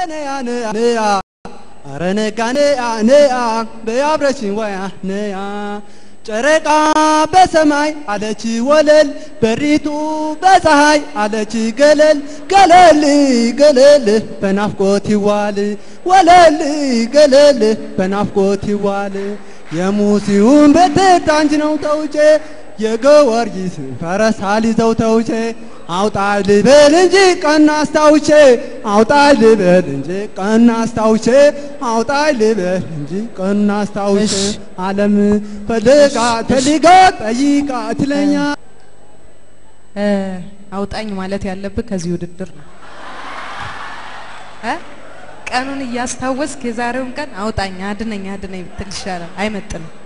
ነያ ነያ ነያ አረ ነጋ ነያ ነያ በያብረሽኝ ወያ ነያ ጨረቃ በሰማይ አለች ወለል በሪቱ በፀሐይ አለች ገለል ገለል ገለል በናፍቆት ይዋል ወለል ገለል በናፍቆት ይዋል የሙሲውን በትር ታንች ነው ተውጬ የጊዮርጊስ ፈረስ አልይዘው ተውቼ አውጣኝ ልበል እንጂ ቀና አስታውቼ አውጣኝ ልበል እንጂ ቀና አስታውቼ አውጣኝ ልበል እንጂ ቀና አስታውቼ እሺ። ዓለም ፈልጋ ፈልጋ ጠይቃ ትለኛ እ፣ አውጣኝ ማለት ያለብህ ከዚህ ውድድር ነው እ? ቀኑን እያስታወስክ የዛሬውን ቀን አውጣኝ፣ አድነኝ፣ አድነኝ ብትል ይሻላል። አይመጥንም።